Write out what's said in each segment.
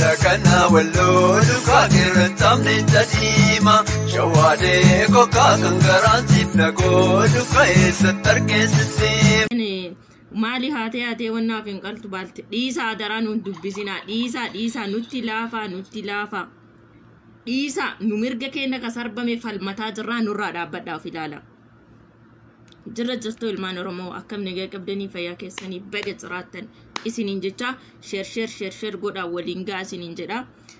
adda kana walloo duukaa qirrantamne tadiima shawaadee kokkaa kan garaan siif nagoo duukaa eessatti argeessisiima. maali haatee haatee wannaaf hin qaltu baalte dhiisaa daraa nuun dubbisinaa dhiisaa dhiisaa nutti laafaa nutti laafaa dhiisaa nu mirga keenya ka sarbame falmataa jirraa nurraa dhaabbadhaa of ilaala. Jirra jirtu ilmaan Oromoo akkam nagaa qabdanii fayyaa keessanii baga jiraattan isiniin jecha sheer sheer sheer sheer godhaa waliin gaa isiniin jedha.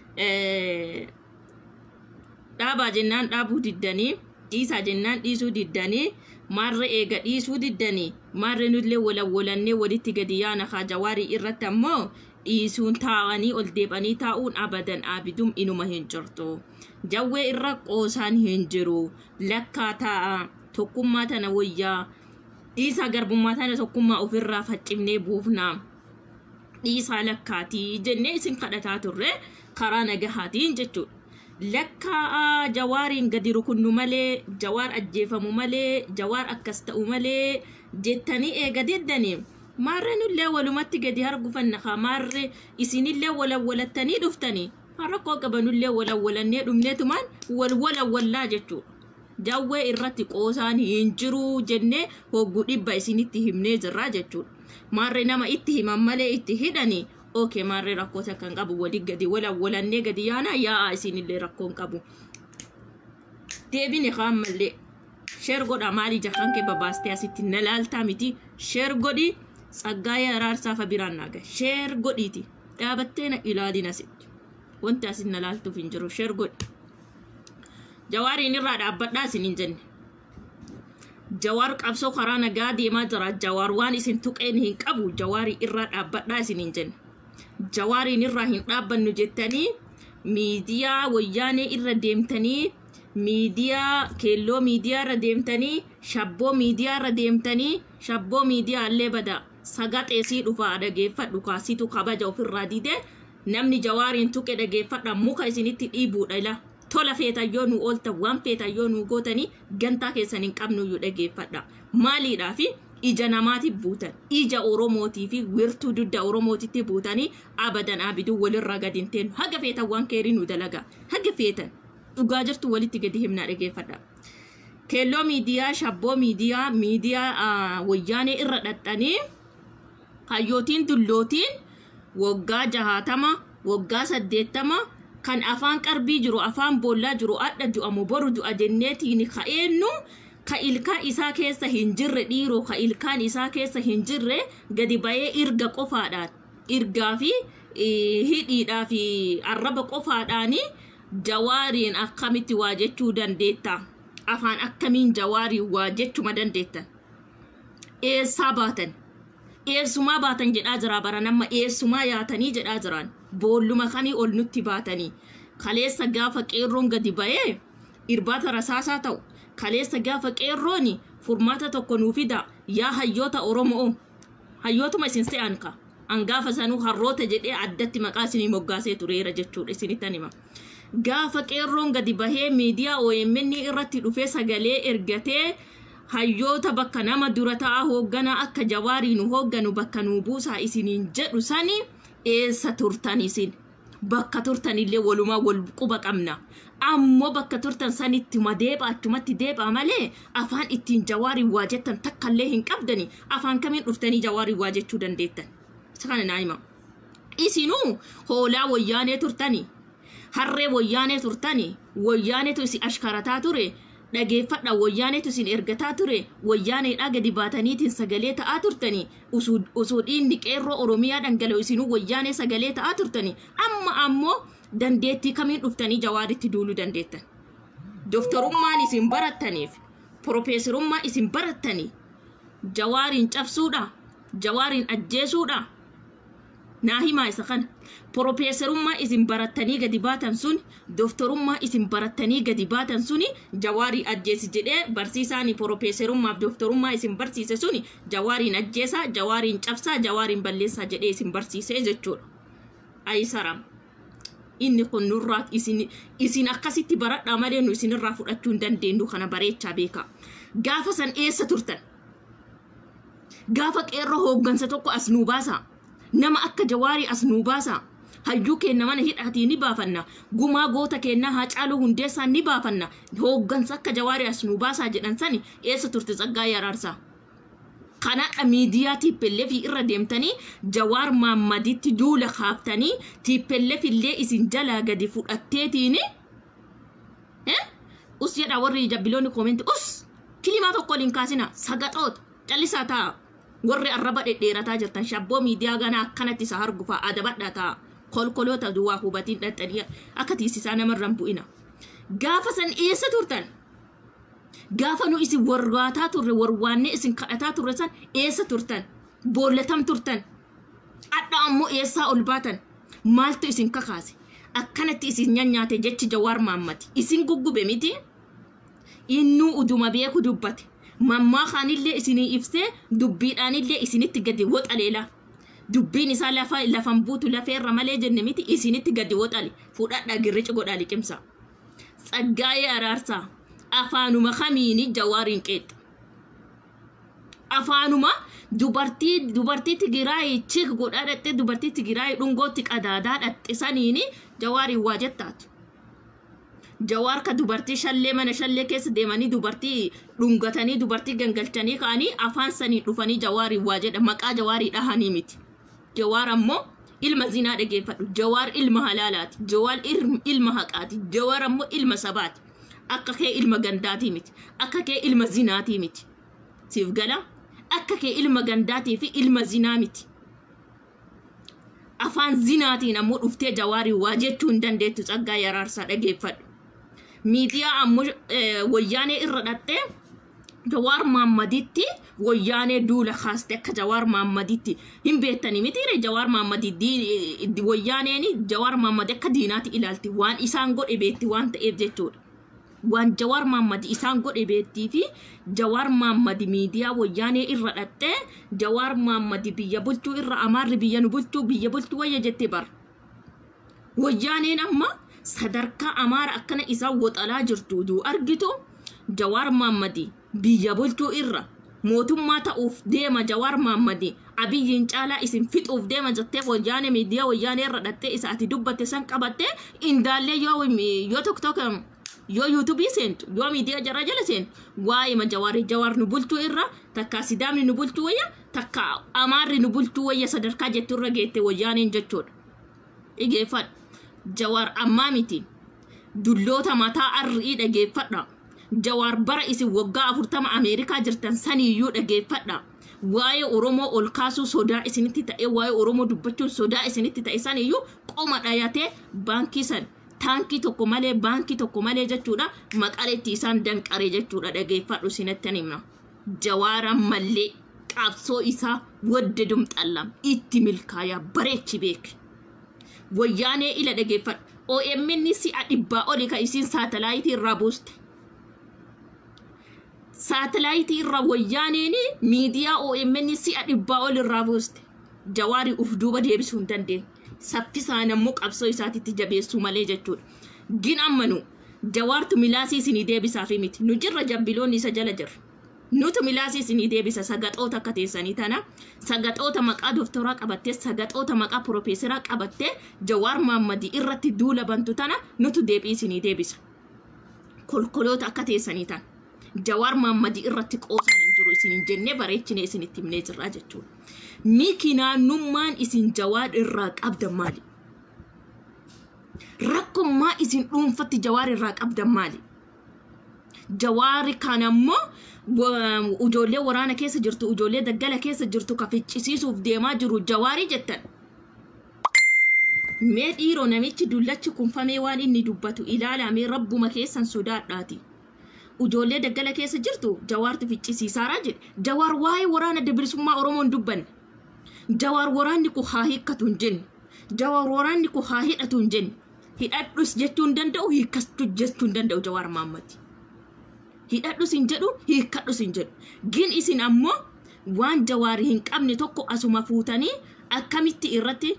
Dhaabaa jennaan dhaabuu diddanii dhiisaa jennaan dhiisuu diddanii maarra eega dhiisuu diddanii maarra nullee walawwalannee walitti gadi yaana haa jawaarii irratti ammoo dhiisuun taa'anii ol deebanii taa'uun abadan abidum inuma hin jirtu. Jawwee irra qoosaan hin jiru lakkaa taa'a tokkummaa tana wayyaa dhiisaa garbummaa tana tokkummaa ofirraa faccifnee buufna. Dhiisaa lakkaatii jennee isin kadhataa turre karaa nagahaatiin jechuudha. lakkaa jawaariin gadi rukunnu malee jawaar ajjeefamu malee jawaar akkas ta'u malee jettanii eega deddanii maarree nullee walumatti gadi hargufanna haa maarree isinillee walawwalattanii dhuftanii rakkoo qabanullee walawwalannee dhumneetumaan wal walawwallaa jechuudha. Jawwee irratti qoosaan hin jiru jennee hogguu dhibba isinitti himnee jirraa jechuudha. Maarree nama itti himan malee itti hidhanii okay maarree rakkoota kan qabu walii gadi walawwalannee gadi yaana yaa'a isinillee rakkoon qabu. Deebine kaan mallee sheer godha maali jahaan kee babaastee asitti na laaltaa miti sheer godhi tsaggaayee araarsaa fa biraan naaga sheer godhiiti dhaabattee na ilaalin asitti wanti asin na laaltuuf hin jiru sheer godhi. Jawaariin irraa dhaabbadhaa isin hin jenne. Jawaar qabsoo karaa nagaa deemaa jira. Jawaar waan isin tuqeen hin qabu. Jawaarii irraa dhaabbadhaa isin hin jenne. jawaariin irraa hin dhaabbannu jettanii miidiyaa wayyaanee irra deemtanii miidiyaa keelloo miidiyaa irra deemtanii shabboo miidiyaa irra deemtanii shabboo miidiyaa illee bada sagaxeesii dhufaa dhageeffadhu kaasitu kabaja ofirraa dide namni jawaariin tuqe dhageeffadha muka isinitti dhiibuudha ila tola feetayyoo nu ooltan waan feetayyoo nu gootanii gantaa keessan hin qabnuyyuu dhageeffadha maaliidhaafi ija namaatiif buutan ija oromootii fi wirtuu dudda oromootitti buutanii abadan abiduu walirraa gadi hin teenu haga feetan waan keerii nu dalaga haga feetan dhugaa jirtu walitti gadi himnaa dhageeffadha. Keelloo miidiyaa shabboo miidiyaa miidiyaa wayyaanee irra dhaxxanii hayyootiin dullootiin waggaa jahaatama waggaa saddeettama kan afaan qarbii jiru afaan boollaa jiru adda du'amu boru du'a jenneetiin ka'eennu ka ilkaan isaa keessa hin jirre dhiiroo ka ilkaan isaa keessa hin jirre gadi ba'ee irga qofaadhaan irgaa fi hidhiidhaa fi arraba qofaadhaan jawaariin akkamitti waa jechuu dandeetta afaan akkamiin jawaariin waa jechuma dandeetta eessaa baatan eessumaa baatan jedhaa jira bara nama eessumaa yaatanii jedhaa jiran boolluma kanii ol nutti baatanii kaleessa gaafa qeerroon gadi ba'ee irbaata rasaasaa ta'u kaleessa gaafa qeerrooni furmaata tokko nuu fida yaa hayyoota oromoo hayyootuma isin se'an ka an gaafa sanuu harroota jedhee addatti maqaa isinii moggaasee tureera jechuudha isinittan hima gaafa qeerroon gadi bahee miidiyaa OMN irratti dhufee sagalee ergatee hayyoota bakka nama dura ta'a hoogganaa akka jawaarii nu hoogganu bakka nuu buusaa isiniin jedhu sani eessa turtan isin bakka turtanillee walumaa wal quba qabna ammoo bakka turtan sanitti madeeba achumatti deebaa malee afaan ittiin jawaarii waa jettan takkallee hin qabdani afaan kamiin dhuftanii jawaarii waa jechuu dandeettan isa kana naa hima isinuu hoolaa wayyaanee turtanii harree wayyaanee turtanii wayyaaneetu isin ashkarataa ture dhageeffadha wayyaaneetu isin ergataa ture wayyaaneedhaa gadi baataniitiin sagalee ta'aa turtanii osoo dhiinni qeerroo oromiyaa dhangala'u isinuu wayyaanee sagalee ta'aa turtanii amma ammoo dandeettii kamiin dhuftanii jawaaritti duuluu dandeettan. Doftarummaan isin barattaniif piroofeesarummaa isin barattanii jawaariin cabsuudha jawaariin ajjeesuudha naa himaa isa kana piroofeesarummaa isin barattanii gadi baatan sun doftarummaa isin barattanii gadi baatan suni jawaarii ajjeesi jedhee barsiisaanii piroofeesarummaaf doftarummaa isin barsiise suni jawaariin ajjeesaa jawaariin cabsaa jawaariin balleessaa jedhee isin barsiisee jechuudha. Ayisaram. inni kun nurraa isin isin akkasitti baradhaa malee nu isinirraa fudhachuu hin dandeenyu kana bareechaa beekaa. Gaafa san eessa turtan? Gaafa qeerroo hooggansa tokko as nuu baasa. Nama akka jawaarii as nuu baasa. hayyuu keenna mana hidhaatii ni baafanna gumaa goota keennaa haacaaluu hundeessaa ni baafanna hooggansa akka jawaarii as nu baasaa jedhan sani eessa turte tsaggaayee araarsaa kanaadha miidiyaa tiippelleef irra deemtanii jawaar maammaditti duula kaaftanii tiippelleef illee isin jalaa gadi fudhatteetiini us jedha warri jabbiloonni koomenti us kilimaa tokko waliin kaasina sagaxoota callisaa ta'a warri arraba dhedheerataa jirtan shabboo miidiyaa ganaa akkanatti isa argufaa adabadhaa ta'a kolkoloota duwwaa hubatiin dhaxxanii akka tiisisaa namarraan bu'ina gaafa san eessa turtan gaafa nu isin warwaataa turre warwaannee isin kadhataa turre san eessa turtan boollatam turtan adha ammoo eessaa ol baatan maaltu isin kakaase akkanatti isin nyaanyaate jechi jawaar maammati isin guggube miti innuu uduma beeku dubbate mammaa kaanillee isinii ibsee dubbiidhaanillee isinitti gadi woxaleela dubbiin isaa lafa lafan buutu lafeerra malee jenne miti isinitti gadi woxale fudhadha girrici godhaa liqimsa tsaggaayee araarsaa afaanuma kamiini jawaariin qeexa afaanuma dubartii dubartii tigiraay chik godhaa dhatte dubartii tigiraay dhungootti qadaadaa dhaxxisaniini jawaariin waa jettaatu jawaar ka dubartii shallee mana shallee keessa deemanii dubartii dhungatanii dubartii gangalchanii ka'anii afaan sanii dhufanii jawaariin waa jedha maqaa jawaarii dhahanii miti jawaar ammoo ilma zinaa dhageeffadhu jawaar ilma halaalaati jawaar ilma haqaati jawaar ammoo ilma sabaati akka kee ilma gandaatii miti akka kee ilma zinaatii miti siif gala akka kee ilma gandaatii fi ilma zinaa miti afaan zinaatiin ammoo dhuftee jawaarii waa jechuu hin dandeettu tsaggaa yaraarsaa dhageeffadhu miidiyaa ammoo wayyaanee irra dhattee jawaar maammaditti wayyaanee duula kaaste akka jawaar maammaditti hin beektanii mitiire jawaar maammadi wayyaaneeni jawaar maammadi akka diinaatti ilaalti waan isaan godhe beetti waan ta'eef jechuudha. waan jawaar maammadi isaan godhe beettii fi jawaar maammadi miidiyaa wayyaanee irra dhattee jawaar maammadi biyya bulchuu irra amaarri biyya nu bulchuu biyya bulchuu wayya jettee bar wayyaaneen amma sadarkaa amaara akkana isaan woxalaa jirtu duu argitu jawaar maammadi biyya bulchuu irra mootummaa ta'uuf deema jawaar maammadi abiyyiin caalaa isin fixuuf deema jettee wayyaanee miidiyaa wayyaanee irra dhattee isa ati dubbatte san qabattee indaallee yoo yoo tokko tokko yoo yuutuubii seentu yoo miidiyaa jara jala seentu waa'ee ma jawaarii jawaar nu bulchuu irra takka sidaamni nu bulchuu wayya takka amaarri nu bulchuu wayya sadarkaa jettu irra geette wayyaaneen jechuudha. Dhageeffadha jawaar ammaa miti dulloota mataa arri'ii dhageeffadha jawaar bara isin waggaa afurtama ameerikaa jirtan saniyyuu dhageeffadha. Waa'ee Oromoo ol kaasuu sodaa isinitti ta'e waa'ee Oromoo dubbachuun sodaa isinitti ta'e saniyyuu qoma dhayatee baankii san taankii tokko malee baankii tokko malee jechuudha maqaleetti isaan danqaree jechuudha dhageeffadhu sinettan himna jawaara mallee qabsoo isaa wadde dumxallam itti milkaayaa bareechi beek wayyaanee ila dhageeffadhu OMN si'a dhibbaa oli ka isiin saatalaayitii irraa buuste saatalaayitii irraa wayyaaneen miidiyaa OMN si'a dhibbaa oli irraa buuste jawaarii uf duuba deebisuu hin dandeenye saffisaan ammoo qabsoo isaatitti jabeessuu malee jechuudha. Gin ammanu jawaartu milaasii isinii deebisaa fi miti nu jirra jabbiloonni isa jala jirra. Nutu milaasii isinii deebisa sagaxoota akka teessanii tana sagaxoota maqaa dooftoraa qabattee sagaxoota maqaa piroofeesaraa qabattee jawaar maammadii irratti duula bantu tana nutu deebii isinii deebisa. Kolkoloota akka teessanii tana jawaar maammadii irratti qoosaan hin jiru isin jennee bareechinee isinitti himnee jirraa jechuudha. miki naannummaan isin jawaar irraa qabdan maali? Rakkummaa isin dhuunfatti jawaar irraa qabdan maali? Jawaari kan ammoo ijoollee waraana keessa jirtu, ijoollee daggala keessa jirtu ka ficcisiisuuf deemaa jiru jawaarii jettan. Mee dhiiroo namichi dullachi kunfamee waan inni dubbatu ilaalamee rabbuma keessan sodaadhaati. Ijoollee daggala keessa jirtu jawaartu ficcisiisaaraa jedhe. Jawaar waa'ee waraana bilisummaa Oromoon dubbanne. jawaar waraanni kun haa hiikkatu hin jenne jawaar waraanni kun haa hidhatu hin jenne hidhadhus jechuu hin danda'u hiikkatu jechuu hin danda'u jawaar maammati hidhadhus hin jedhu hiikkadhus hin jedhu gin isin ammoo waan jawaarii hin qabne tokko asuma fuutanii akkamitti irratti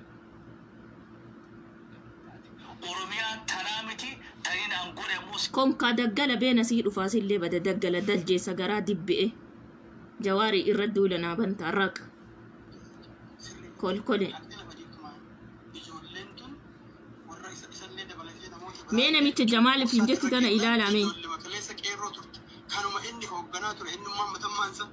Oromiyaa tanaa miti taniin aan godhamus konkaa daggala beena sii dhufaasillee bada daggala daljeessa garaa dibbi'e jawaarii irra duulanaa bantaa raqa kolkole Wanti lafa jechuudha. Ijoolleen tun isa isallee dabalatee namoota Mee namicha Jamaaliif hin jettu tana ilaalaa mee. Ijoollee kaleessa qeerroo turte. Kanuma inni hoogganaa ture eenyummaan matammaansa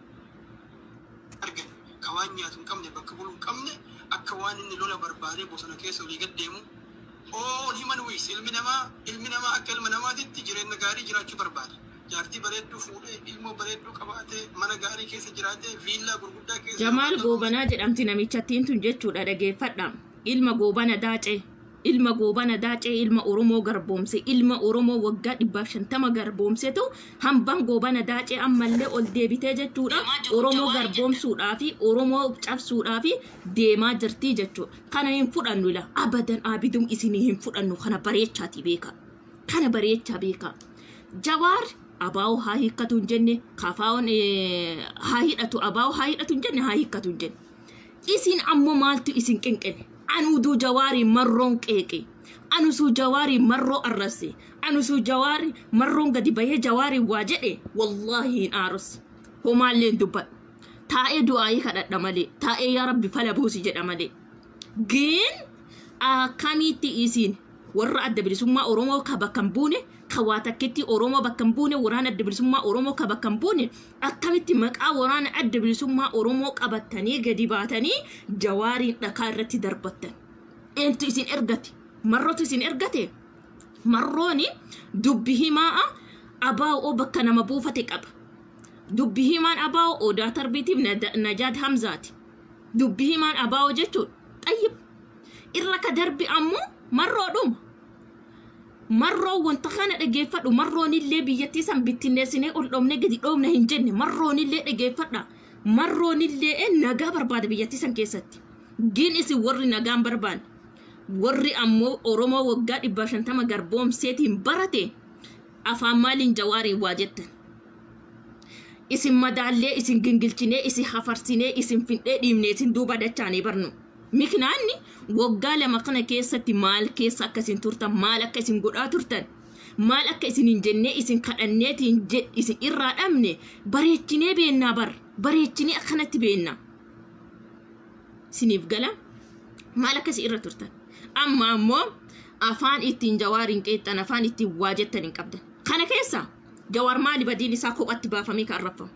argan ka waan nyaatu hin qabne bakka buluu hin qabne akka waan inni lola barbaadee bosona keessa olii gad deemu oon himan wiis ilmi namaa ilmi namaa akka ilma namaatitti jireenya gaarii jiraachuu barbaada. Jaartii bareedduu fuudhee ilmoo bareedduu qabaatee mana gaarii keessa jiraatee viillaa gurguddaa keessa Jamaal jiraatee- Goobanaa jedhamti namichattiin tun jechuudha dhageeffadha. Ilma Goobana Daacee. Ilma Goobana Daacee ilma Oromoo garboomse ilma Oromoo waggaa dhibbaaf shantama garboomsetu hambaan Goobana Daacee ammallee ol deebitee jechuudha. Oromoo garboomsuudhaa fi Oromoo cabsuudhaa fi deemaa jirti jechuudha. Kana hin fudhannu ila abadan abidum isinii hin fudhannu kana bareechaati beeka. Kana bareechaa beeka. Jawaar abaa'oo haa hiikkatu hin jenne kaafaa'oon eh, haa hidhatu abaa'oo haa hidhatu hin jenne haa hiikkatu hin jenne. Isin ammoo maaltu isin qinqine? Anuduu jawaarii marroon qeeqe. Anusuu jawaarii marroo arrabse. Anusuu jawaarii marroon gadi bahee jawaarii waa jedhe wallaahi hin aarus. Homaallee hin dubbadhu. Taa'ee du'aayii kadhadha malee. Taa'ee yaa rabbi fala buusi jedha malee. Gin akkamitti isin warra adda bilisummaa Oromoo ka bakka hin buune ka waa takkitti Oromoo bakka hin buune waraana adda bilisummaa Oromoo ka bakka hin buune akkamitti maqaa waraana adda bilisummaa Oromoo qabattanii gadi baatanii jawaariin dhakaa irratti darbattan. Eentu isin ergate? Marrootu isin ergate? Marrooni dubbi himaa abaa'oo bakka nama buufate qaba. Dubbi himaan abaa'oo odaa tarbiitiif Nada- najaad hamzaati. Dubbi himaan abaa'oo jechuudha. Xayyib. Irra ka darbi ammoo marroodhuma. Marroo wanta kana dhageeffadhu marroonillee biyyattii san bittinneessinee ol dhoofne gadi dhoofne hin jenne marroonillee dhageeffadha. Marroonillee nagaa barbaada biyyattii san keessatti. Gin isin warri nagaan barbaanne. Warri ammoo Oromoo waggaa dhibba shantama garboomseetiin barate afaan maaliin jawaariin waa jettan. Isin madaallee isin gingilchinee isin hafarsinee isin findhee dhiibnee isin duuba dachaanii barnu. Miknaanni waggaa lama kana keessatti maal keessa akka isin turtan maal akka isin godhaa turtan maal akka isin hin jennee isin kadhanneetiin je- isin irraa dhabne bareechinee beennaa bar bareechinee akkanatti beennaa. Isiniif gala maal akka isin irra turtan amma ammoo afaan ittiin jawaariin qeexxan afaan ittiin waa jettan hin qabdan. Kana keessa jawaar maali badiin isaa kophatti baafamee kan arrafamu.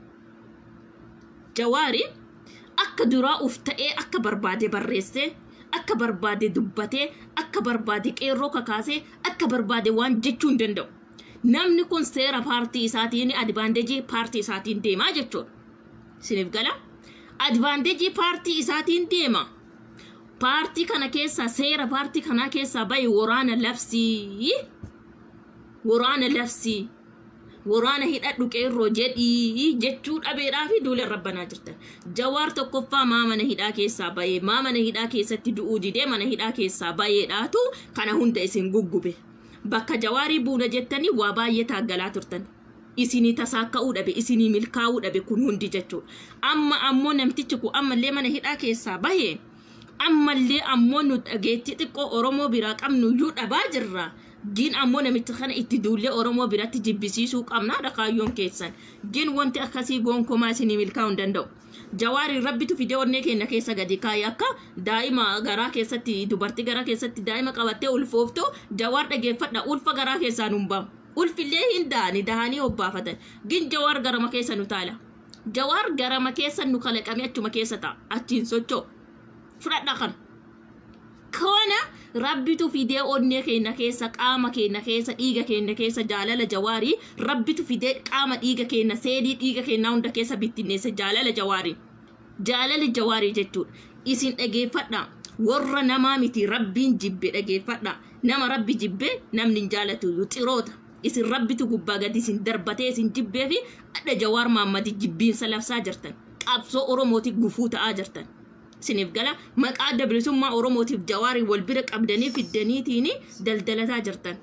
Jawaari akka duraa uf ta'ee akka barbaade barreessee akka barbaade dubbatee akka barbaade qeerroo kakaasee akka barbaade waan jechuu hin danda'u. Namni kun seera paartii isaatiin advaanteejii paartii isaatiin deemaa jechuudha. Isiniif gala? Advaanteejii paartii isaatiin deema. Paartii kana keessaa seera paartii kanaa keessaa bahe waraana labsii. Waraana labsii. waraana hidhadhu qeerroo jedhii jechuu dhabeedhaa fi duula rabbanaa jirtan. Jawaar tokkoffaa maa mana hidhaa keessaa bahee maa mana hidhaa keessatti du'uu didee mana hidhaa keessaa baheedhaatu kana hunda isin guggube. Bakka jawaarii buuna jettanii waa baay'ee taaggalaa turtan. Isinii tasaakka'uu dhabe, isinii milkaa'uu dhabe kun hundi jechuudha. Amma ammoo namtichi kun ammallee mana hidhaa keessaa bahee ammallee ammoo nu dhageettii xiqqoo Oromoo biraa qabnu iyyuu dhabaa jirra. Gin ammoo namicha kana itti duullee Oromoo biratti jibbisiisuu qabnaa dhakaayyoon keessan. Gin wanti akkasii gonkomaa isinii milkaa'uu hin danda'u. Jawaari rabbitu fidee onnee keenya keessa gadi kaayee akka daa'ima garaa keessatti dubartii garaa keessatti daa'ima qabattee ulfooftu jawaar dhageeffadha ulfa garaa keessaa nu bahu. Ulfillee hin da'ani dahanii obbaafatan. Gin jawaar garama keessa nu taala. Jawaar garama keessa nu kalaqamee achuma keessa ta'a. Achiin socho'u. Fudhadha kana. Kana rabbitu fidee onnee keenya keessa qaama keenya keessa dhiiga keenya keessa jaalala jawaarii rabbitu fidee qaama dhiiga keenya seelii dhiiga keenya hunda keessa bittinneesse jaalala jawaarii. Jaalala jawaarii jechuudha. Isin dhageeffadha. Warra namaa miti rabbiin jibbe dhageeffadha. Nama rabbi jibbe namni hin jaalatu iyyuu xiroota. Isin rabbitu gubbaa gadi isin darbatee isin jibbee fi adda jawaar maammadi jibbiinsa labsaa jirtan. Qabsoo Oromootiif gufuu ta'aa jirtan. Isiniif gala maqaa adda bilisummaa Oromootiif jawaarii wal bira qabdanii fiddaniitiin daldalataa jirtan.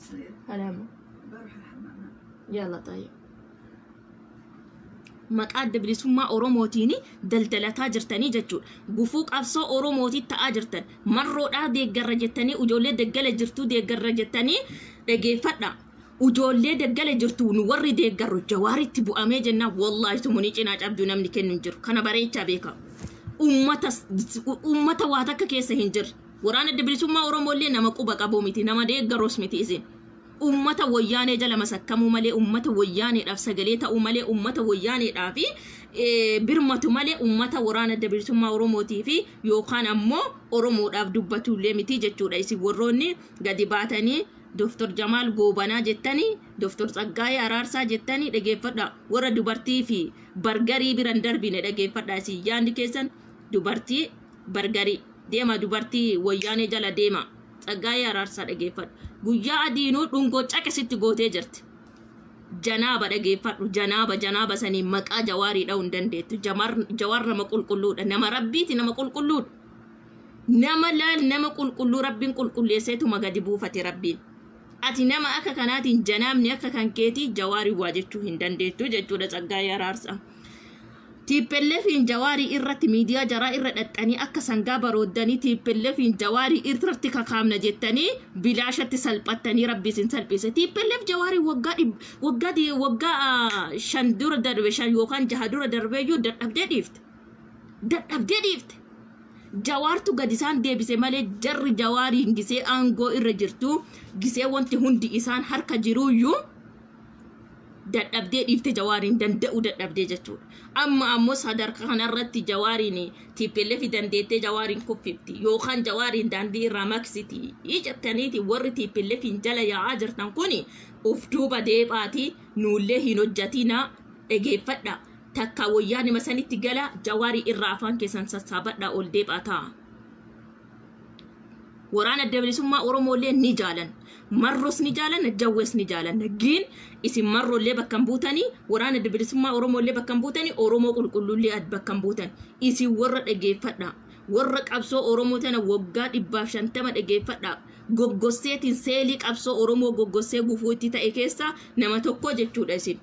Yalla taa'ee. Maqaa adda bilisummaa Oromootiin daldalataa jirtanii jechuudha. Gufuu qabsoo Oromootii ta'aa jirtan. Marroodhaa deeggarra jettanii ijoollee daggala jirtuu deeggarra jettanii dhageeffadha. Ijoollee daggala jirtu nu warri deeggarru jawaaritti bu'amee jennaan wallaahi sumunii cinaa cabduu namni kennu hin jiru. Kana bareechaa beeka. Uummata uummata waa takka keessa hin jirre. waraana adda bilisummaa oromoollee nama quba qabu miti nama deeggaroos miti isin ummata wayyaanee jala masakkamuu malee ummata wayyaaneedhaaf sagalee ta'uu malee ummata wayyaaneedhaa fi birmatu malee ummata waraana adda bilisummaa oromootii fi yookaan ammoo oromoodhaaf dubbatullee miti jechuudha isin warroonni gadi baatanii Dr. Jamaal Goobanaa jettanii Dr. Tsaggaayee Araarsaa jettanii dhageeffadha warra dubartii fi bargarii biran darbine dhageeffadha isin yaadni keessan dubartii bargarii deema dubartii wayyaanee jala deema Tsaggaayee Araarsaa dhageeffadha guyyaa adiinuu dhungoo caqasitti gootee jirti. Janaaba dhageeffadhu janaaba janaaba sanii maqaa jawaarii dha'uu hin dandeettu jawaar nama qulqulluudha nama rabbiiti nama qulqulluudha. Nama laal nama qulqulluu rabbiin qulqulleesseetuma gadi buufate rabbiin. Ati nama akka kanaatiin janaabni akka kan keetii jawaarii waa jechuu hin dandeettu jechuudha Tsaggaayee Araarsaa. tiippelleefiin jawaarii irratti miidiyaa jaraa irra dhaxxanii akka sangaa barooddanii tiippelleefiin jawaarii irratti kakaamna jettanii bilaashatti salphattanii rabbi isin salphise tiippelleef jawaarii waggaa waggaa waggaa shan dura darbe shan yookaan jaha dura darbeeyyuu dadhabdee dhiifte dadhabdee dhiifte jawaartu gad isaan deebise malee jarri jawaariin gisee aangoo irra jirtu gisee wanti hundi isaan harka jiruuyyuu dadhabdee dhiifte jawaariin danda'uu dadhabdee jechuudha. Amma ammoo sadarkaa kanarratti jawaariin tiippelleefi dandeettee jawaariin kuffifti yookaan jawaariin daandii irraa maksiti jettaniiti warri tiippelleefiin jala yaa'aa jirtan kun uf duuba deebaati nuullee hin hojjatina dhageeffadha. Takka wayyaa nima sanitti gala jawaarii irraa afaan keessan sassaabadha ol deebaa ta'a. Waraana adda bilisummaa Oromooillee ni jaalan. marros ni jaalanna jawwees ni jaalanna giin isin marrollee bakkan buutanii waraana adda bilisummaa oromollee bakkan buutanii oromoo qulqulluullee bakkan buutan isin warra dhageeffadha warra qabsoo oromoo tana waggaa dhibbaaf shantama dhageeffadha goggosseetiin seelii qabsoo oromoo goggossee gufuu itti ta'e keessaa nama tokko jechuudha isin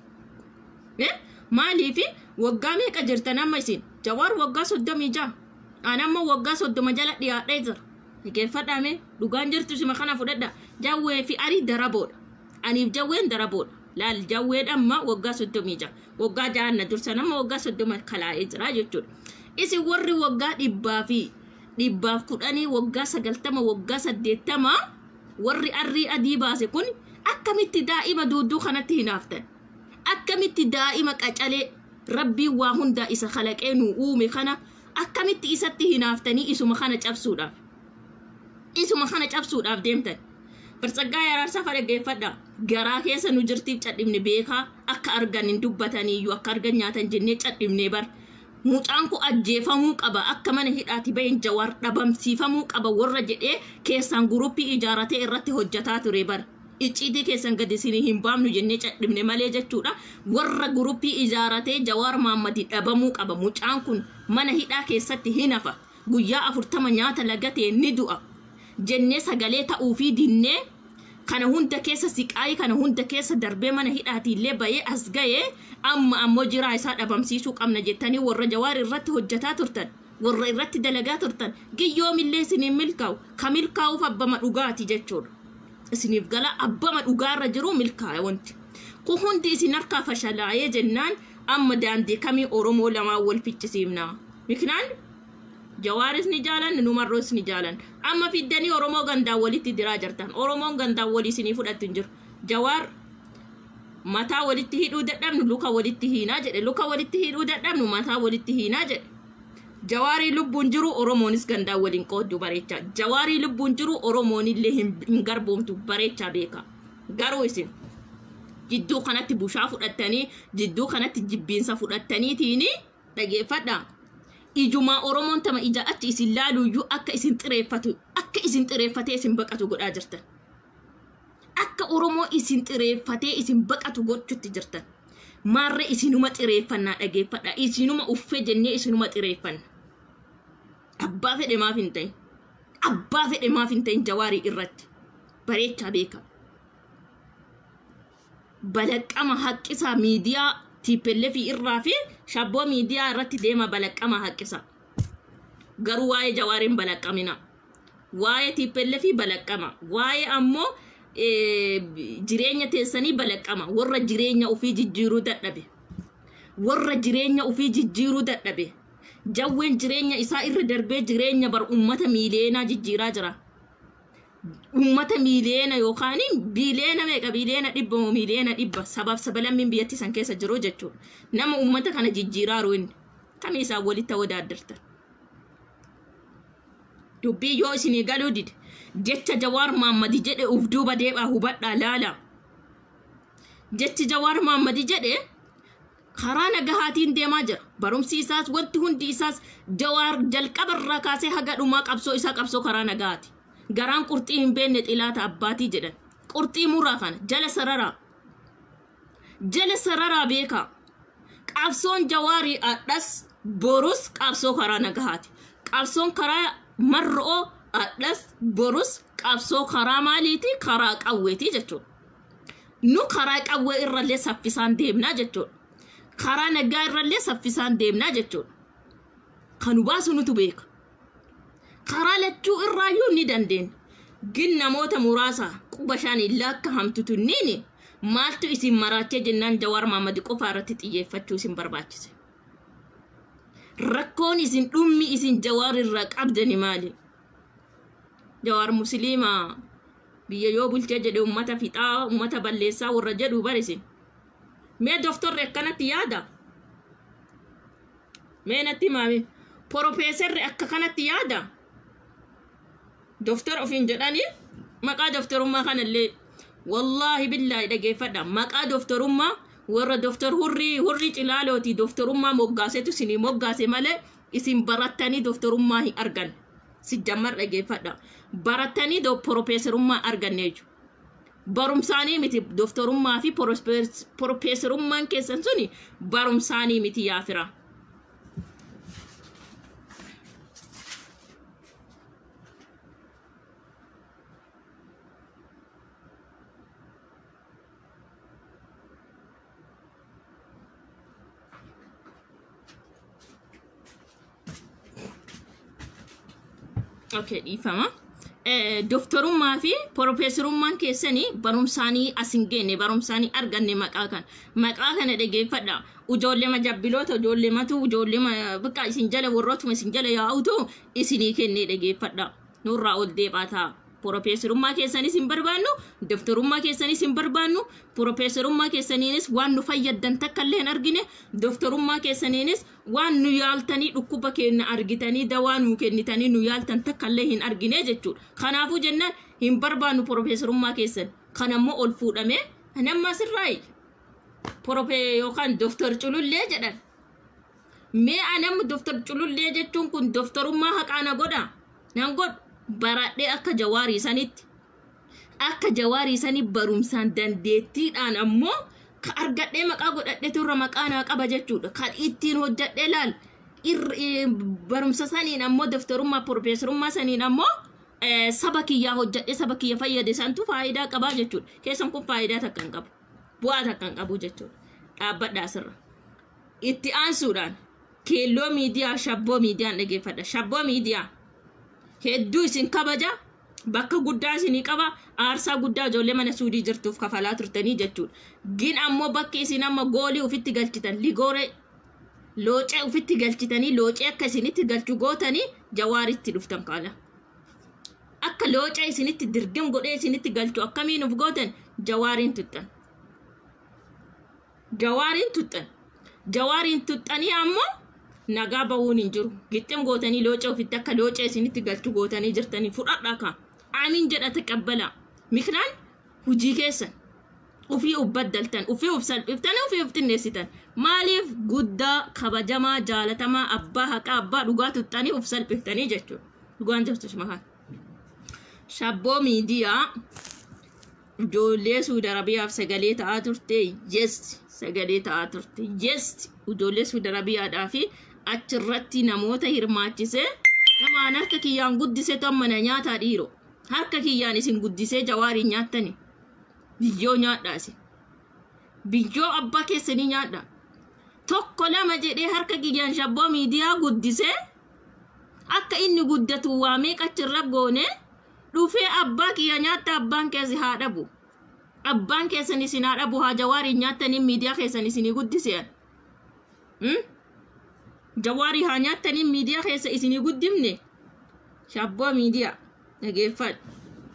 maaliifi waggaa meeqa jirtan amma isin jawaar waggaa soddomii ja'a an amma waggaa soddoma jala dhiyaadhee jira dhageeffadhaame dhugaan jirtu sima kana fudhadha jawwee fi arii daraboodha aniif jawween daraboodha laal jawween amma waggaa soddomii ja'a waggaa ja'anna dursan amma waggaa soddoma kalaa'ee jira jechuudha isin warri waggaa dhibbaa fi dhibbaaf kudhanii waggaa sagaltama waggaa saddeettama warri arrii adii baase kun akkamitti daa'ima duuduu kanatti hinaaftan akkamitti daa'ima qacalee rabbiin waa hundaa isa kalaqee nu uume kana akkamitti isatti hinaaftanii isuma kana cabsuudhaaf isuma kana cabsuudhaaf deemtan Bartsaggaa Araarsaa fa dhaggeeffadha. Garaa keessa nu jirtiif cadhibne beekaa akka argan hin dubbataniyyuu akka argan nyaatan jennee cadhibne bar. Mucaan kun ajjeefamuu qaba akka mana hidhaati bahin jawaar dhabamsiifamuu qaba warra jedhee keessaan guruppii ijaaratee irratti hojjataa ture bar. Icciitii keessan gadi isin hin baafnu jennee cadhibne malee jechuudha. Warra guruppii ijaaratee jawaar maammadi dhabamuu qaba. Mucaan kun mana hidhaa keessatti hin hafa. Guyyaa afurtama nyaata lagatee ni du'a. jennee sagalee ta'uu fi dinnee kana hunda keessa siqaayii kana hunda keessa darbee mana hidhaatiillee bahee as ga'ee amma ammoo jiraa isaa dhabamsiisuu qabna jettanii warra jawaar irratti hojjataa turtan warra irratti dalagaa turtan giyyoomillee isiniin milkaa'u ka milkaa'uuf abbama dhugaati jechuudha isiniif gala abbama dhugaarra jiru milkaa'e wanti kun hundi isin harkaa fashalaa'ee jennaan amma daandii kamii oromoo lamaan wal fichisiifna miknaan jawaaris ni jaalan numarroos ni jaalan amma fiddanii oromoo gandaan walitti diraa jirtan oromoon gandaan walii isinii fudhattu hin jiru jawaar mataa walitti hidhuu dadhabnu luka walitti hiinaa jedhe luka walitti hidhuu dadhabnu mataa walitti hiinaa jedhe jawaarii lubbuun jiru oromoonis gandaan waliin qooddu bareechaa jawaarii lubbuun jiru oromoonillee hin garboomtu bareechaa beeka garuu isin jidduu kanatti bushaa fudhattanii jidduu kanatti jibbiinsa fudhattaniitiini dhageeffadhaa ijumaa oromoon tama ija achi isin laaluyyuu akka isin xireeffatu akka isin xireeffatee isin baqatu godhaa jirtan akka oromoo isin xireeffatee isin baqatu gochutti jirtan maarree isinuma xireeffannaa dhageeffadha isinuma uffee jennee isinuma xireeffanna abbaa fedhe maaf hin ta'in abbaa fedhe maaf hin ta'in jawaarii irratti bareechaa beeka balaqqama haqqisaa miidiyaa tiippelleefi irraa fi shabboo miidiyaa irratti deema balaqqama haqqisa garuu waa'ee jawaariin balaqqamina waa'ee tiippelleefi balaqqama waa'ee ammoo jireenya teessanii balaqqama warra jireenya ofii jijjiiruu dadhabe warra jireenya ofii jijjiiruu dadhabe jawween jireenya isaa irra darbee jireenya bar ummata miileenaa jijjiiraa jira ummata miileena yookaan biileena meeqa biileena dhibba moo miileena dhibba sabaaf sabalammiin biyyatti san keessa jiru jechuudha nama ummata kana jijjiiraaru inni kamii isaan walitti wadaaddartan dubbii yoo isinii galuu dide jecha jawaar maammadi jedhe uf duuba deebaa hubadhaa laala jechi jawaar maammadi jedhe karaa nagahaatiin deemaa jira barumsi isaas wanti hundi isaas jawaar jalqabarraa kaasee haga dhumaa qabsoo isaa qabsoo karaa nagahaati garaan qurxii hin beekne xilaata abbaatii jedhan qurxii muraa kana jala sararaa jala sararaa beekaa qabsoon jawaarii adhas borus qabsoo karaa nagahaati qabsoon karaa marro'oo adhas borus qabsoo karaa maaliiti karaa qawweeti jechuudha nu karaa qawwee irrallee saffisaan deemnaa jechuudha karaa nagaa irrallee saffisaan deemnaa jechuudha kan baasu nutu beeka karaa lachuu irraayyuu ni dandeenya gin namoota muraasa quba shaaniin lakka hamtutu niini maaltu isin maraachee jennaan jawaar maamadi qofaa irratti xiyyeeffachuu isin barbaachise rakkoon isin dhummi isin jawaar irraa qabdani maali jawaar musliimaa biyya yoo bulchee jedhe ummata fixaa ummata balleessaa warra jedhu barisin mee doftorri akkanatti yaada mee natti maami poroofeesarri akka kanatti yaada doftor ofiin jedhanii maqaa doftorummaa kanallee wallaahi billaahi dhageeffadha maqaa doftorummaa warra doftor hurrii hurrii cilaalooti doftorummaa moggaasetu isinii moggaase malee isin barattanii doftorummaa hin argan si jammar dhageeffadha barattanii poroofeesarummaa arganne jechuudha. barumsaanii miti doftorummaa fi poroofeesarummaan keessan suni barumsaanii miti yaafira. Okay, dhiifama. Doftorummaa fi poroofeesarummaan keessanii barumsaanii as hin geenne barumsaanii arganne maqaa kan maqaa kana dhageeffadha ijoollee majabbiloota ijoollee matu ijoollee bakka isin jala warrootuma isin jala yaa'utu isinii kennee dhageeffadha nurraa ol deebaa ta'a. Poroofeesarummaa keessanis hin barbaannu doftorummaa keessanis hin barbaannu poroofeesarummaa keessaniinis waan nu fayyaddan takka illee hin argine doftorummaa keessaniinis waan nu yaaltanii dhukkuba keenya argitanii dawaa nu kennitanii nu yaaltan takka illee hin argine jechuudha. Kanaafuu jennaan hin barbaannu poroofeesarummaa keessan kan ammoo ol fuudhamee namma asirraayi poroofee yookaan doftor culullee jedhan. Mee anamni doftor culullee jechuun kun doftorummaa haqaa na godha nan godhu. baradhee akka jawaarii sanitti akka jawaarii sanii barumsaan dandeettiidhaan ammoo ka argadhee maqaa godhadheetu irra maqaa naa qaba jechuudha kan ittiin hojjadhee laal barumsa saniin ammoo doftorummaa poroofeesarummaa saniin ammoo saba kiyyaa hojjadhee saba kiyya fayyade santu faayidaa qabaa jechuudha keessan kun faayidaa takka hin qabu bu'aa takka hin qabu jechuudha dhaabbadhaa sirra itti aansuudhaan keelloo miidiyaa shabboo miidiyaan dhageeffadha shabboo miidiyaa hedduu isin kabaja bakka guddaa isinii qaba aarsaa guddaa ijoollee mana suudii jirtuuf kafalaa turtanii jechuudha gin ammoo bakki isin amma goolii ufitti galchitan ligooree loocee ufitti galchitanii loocee akka isinitti galchu gootanii jawaaritti dhuftan kaala akka loocee isinitti dirgim godhee isinitti galchu akkamiin uf gootan jawaariin tuttan jawaariin tuttan jawaariin tuttanii ammoo nagaa bahuun hin jiru gixxim gootanii loocee ofitti akka loocee isinitti galchu gootanii jirtanii fudhadhaa kaa amiin jedha taqabbala miknaan hujii keessan ufii uf baddaltan ufii uf salphiftan ufii uf xinneessitan maaliif guddaa kabajamaa jaalatamaa abbaa haqaa abbaa dhugaa tuttanii uf salphiftanii jechuudha dhugaan jirtu makaan shabboo miidiyaa ijoollee suudi arabiyaaf sagalee ta'aa turte yes sagalee ta'aa turte yes ijoollee suudi arabiyaadhaa fi achirratti namoota hirmaachisee namaan harka kiyyaan guddisee tommana nyaataa dhiiro harka kiyyaan isin guddisee jawaarii nyaattani biyyoo nyaadhaasi biyyoo abbaa keessanii nyaadha tokko lama jedhee harka kiyyaan shabboo miidiyaa guddisee akka inni guddatu waamee qachirra goone dhufee abbaa kiyya nyaatta abbaan keessi haa dhabu abbaan keessan isin haa dhabu haa jawaarii nyaattanii miidiyaa keessan isinii guddiseen jawaarii haa nyaattanii miidiyaa keessa isinii guddifne shabboo miidiyaa dhageeffadhu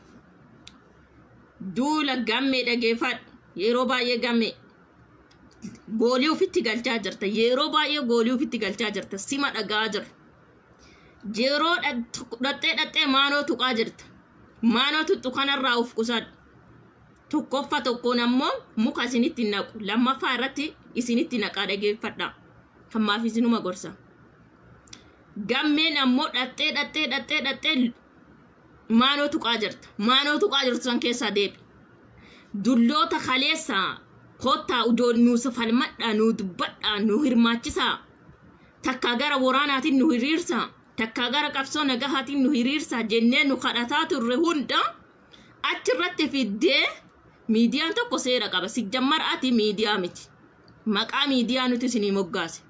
duula gammee dhageeffadhu yeroo baay'ee gammee goolii ofitti galchaa jirta yeroo baay'ee goolii ofitti galchaa jirta sima dhagaa jirta yeroo dhaxxee dhaxxee maanoo tuqaa jirta maanoo tuttu kanarraa uf qusadhu tokkoffa tokkoon ammoo muka isinitti naqu lammaffaa irratti isinitti naqaa dhageeffadha hammaaf isinuma gorsa gammeen ammoo dhaxxee dhaxxee dhaxxee dhaxxee maanoo tuqaa jirta maanoo tuqaa jirtu san keessaa deebi dulloota kaleessaa kottaa udoo nuus falmadhaa nu dubbadhaa nu hirmaachisaa takkaa gara waraanaatiin nu hiriirsaa takkaa gara qabsoo nagahaatiin nu hiriirsaa jennee nu kadhataa turre hunda achirratti fiddee miidiyaan tokko seera qaba sijjammar ati miidiyaa miti maqaa miidiyaa nuti isinii moggaase